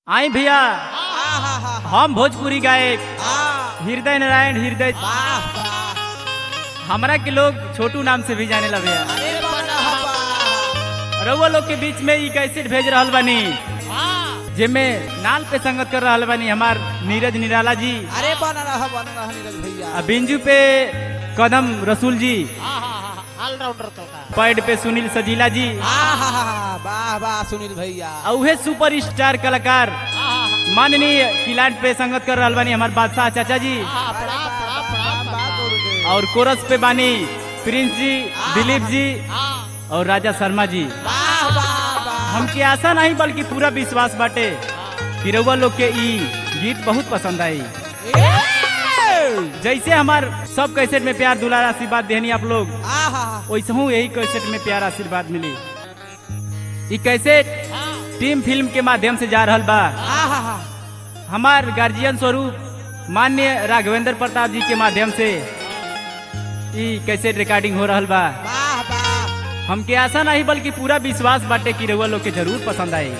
आई भैया आहा, हम भोजपुरी गायक आ, हृदय नारायण हृदय वाह, वाह। हमरा के लोग छोटू नाम से भी जाने ला भैया अरे वाह, वाह। रउआ लोग के बीच में ई कैसेट भेज रहल बानी हाँ। जेमे नाल पे संगत कर रहल बानी हमार नीरज निराला जी अरे बना रहा बना रहा नीरज भैया आ बिंजू पे कदम रसूल जी ऑलराउंडर तो का पैड पे सुनील सजीला जी आहा, वाह वाह सुनील भैया आ उहे सुपर स्टार कलाकार माननीय किलाट पे संगत कर रहल बानी हमार बादशाह चाचा जी अरे वाह, वाह, वाह, गुरुदेव। और कोरस पे बानी प्रिंस जी दिलीप जी और राजा शर्मा जी वाह वाह वाह हमके आशा नहीं बल्कि पूरा विश्वास बाटे कि रउआ लोग के ई गीत बहुत पसंद आई ए! जैसे हमार सब कैसेट में प्यार दुलार आशीर्वाद देहनी आप लोग आहा, वैसे हूँ यही कैसेट में प्यार आशीर्वाद मिली ई कैसेट टीम फिल्म के माध्यम से जा रहल बा आहा, हमार गार्जियन स्वरूप मान्य राघवेंद्र प्रताप जी के माध्यम से ई कैसेट रिकॉर्डिंग हो रहल बा वाह वाह हमके आशा नहीं बल्कि पूरा विश्वास बाटे कि रउआ लोग के जरूर पसंद आई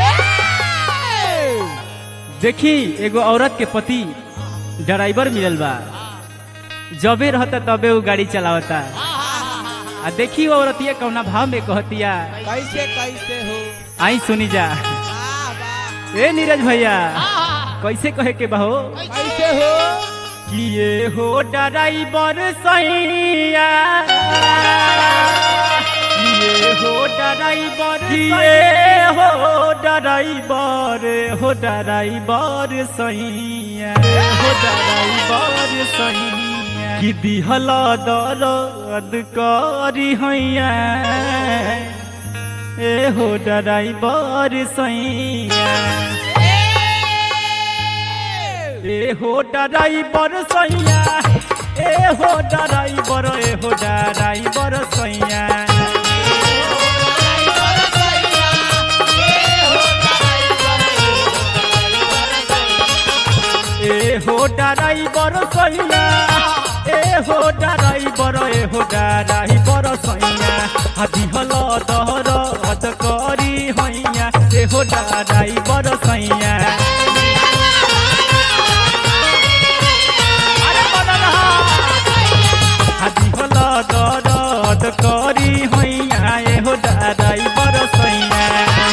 ए! देखी एगो औरत के पति ड्राइवर मिलल बा जबे रहता तबे वो गाड़ी चलावता आ देखी वो औरतिया कौना भाव में कहतिया कैसे कैसे हो आई सुनी जा वाह वाह ए नीरज भैया कैसे कहे के बहो कैसे हो कि ये हो ड्राइवर सैया ये हो ड्राइवर ये हो ड्राइवर हो ड्राइवर सैया हो ड्राइवर सैया कि दिहल दर्द करी हैया ए हो ड्राइवर सैया ए हो ड्राइवर सैया ए हो ड्राइवर ए हो ड्राइवर सैया ए हो ड्राइवर सैया ए हो ड्राइवर ए हो ड्राइवर सैया हदी हल दहर हद करी हैया ए हो ड्राइवर सैया अरे बदल हादी हल दरद करी हैया ए हो ड्राइवर सैया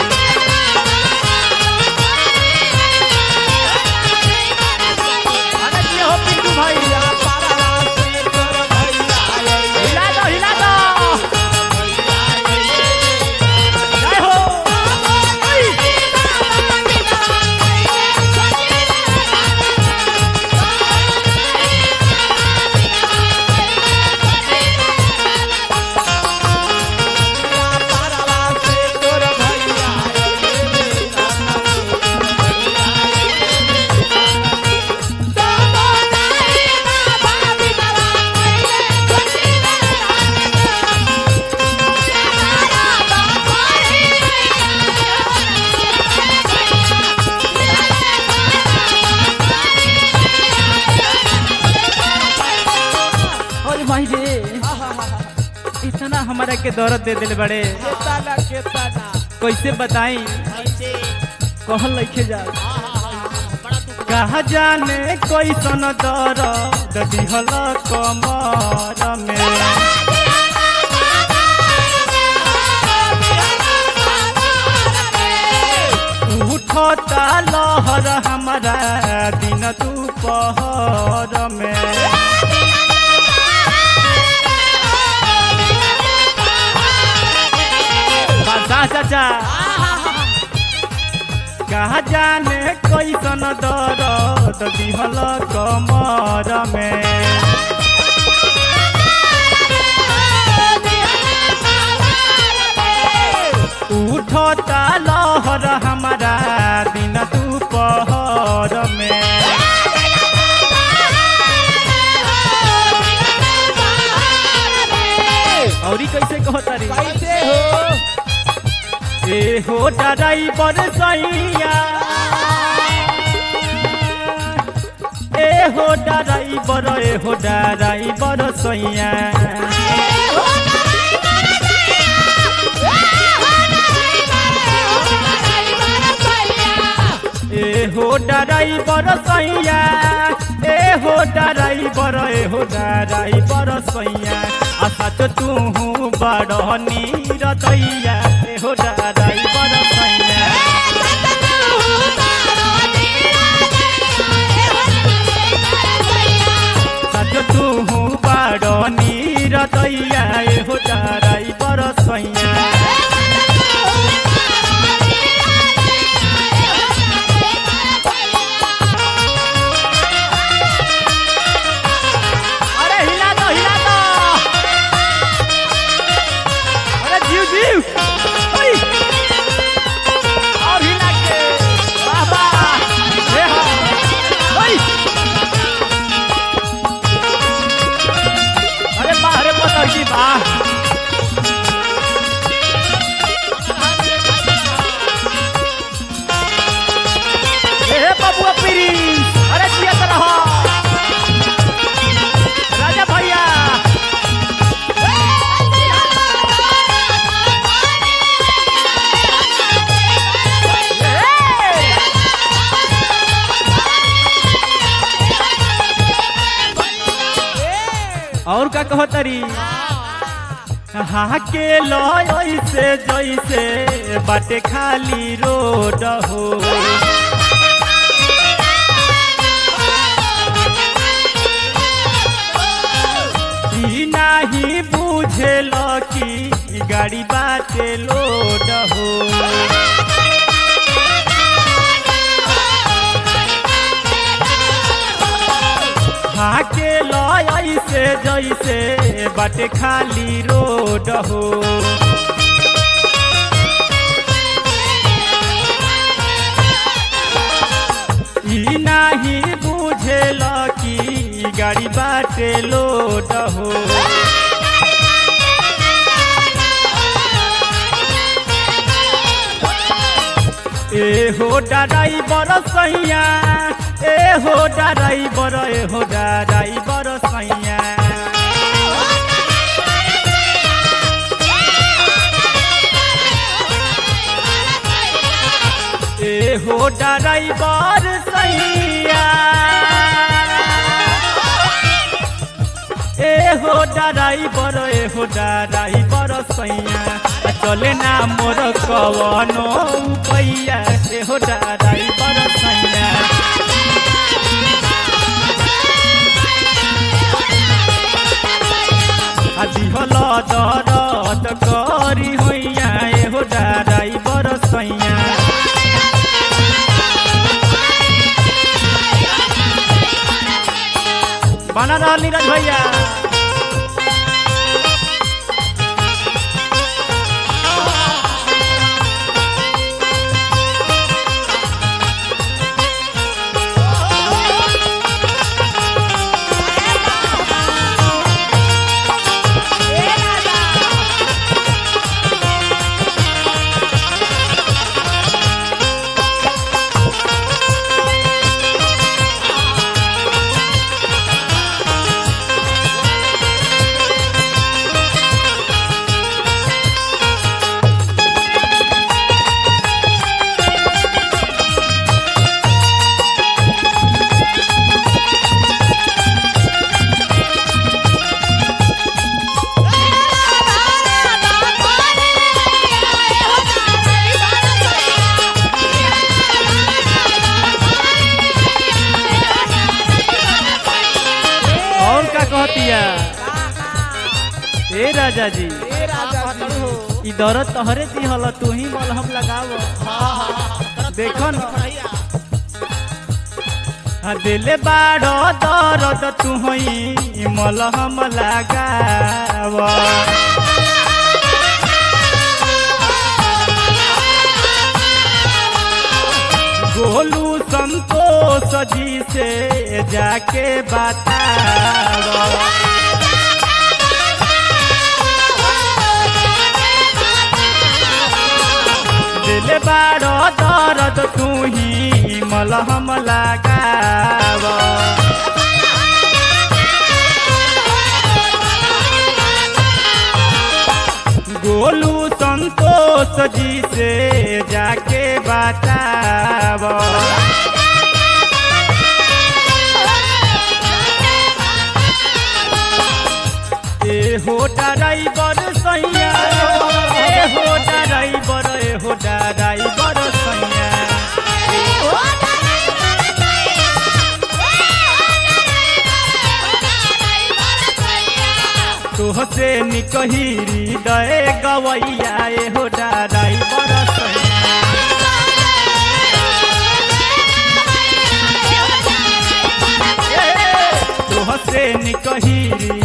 अरे ये हो पिंटू भैया हिला दो हिला दो जय हो और भाई रे इतना हमारा के दौरत दे दिल बड़े कैसे बताई कहल लिखे जा कहा जाने कैसन दर्द दिहल कमर में उठता लहर हमारा दिन दोपहर में बादशाह चाचा कहा जाने कैसन दर्द दिहल कमर में उठता लहर हमारा दिन दोपहर में और ई कैसे कहता रे कैसे हो ए हो ड्राइवर सैया ए हो ड्राइवर ए हो ड्राइवर सैया ए हो ड्राइवर सैया ए हो ड्राइवर ए हो ड्राइवर सैया आ सच तू बड़ नीर दैया ए हो ड्राइवर सैया सच तू बड़ नीर दैया ए हो ड्राइवर सैया अरे हिला दो हिला दो अरे जीव जीव ओई और हिला के वाह वाह हे हा ओई अरे वाह अरे पता की वाह ए हे बबुआ प्रिंस अरे जिया तरह राजा भैया ए! और का कहो तरी हाँ के लो ऐसे जैसे बाटे खाली रोड हो ई नाही बुझेल कि गाड़ी बाटे लोड हो हाके लय ऐसे जैसे बाटे खाली रोड हो ई नाही बुझेल कि गाड़ी बाटे लोड हो ए हो ड्राइवर सैया ए हो ड्राइवर ए हो ड्राइवर सैया ए हो ड्राइवर सैया ए हो ड्राइवर ए हो ड्राइवर सैया आ चले ना मोर कवनो पैया ए हो ड्राइवर सैया आ दिहल दरद करी होइया ए हो ड्राइवर सैया बना रहल नीरज भैया और का कहतिया ए राजा जी ए राजा जी हो ई दरद तोहरे दिहल तू ही मलहम लगाव हाँ हाँ देखो न भैया आ दिले बाड़ दरद तू ही मलहम लगाव गोलू संतोष जी से जाके बताव दिल बाड़ दर्द तू ही मलहम लगाव गोलू संतोष जी से जाके बा बताव ए हो ड्राइवर सैया ए हो ड्राइवर ए हो ड्राइवर सैया तोहसे निकहिरी दए गवैया ए हो ड्राइवर सैया तोहसे निकहिरी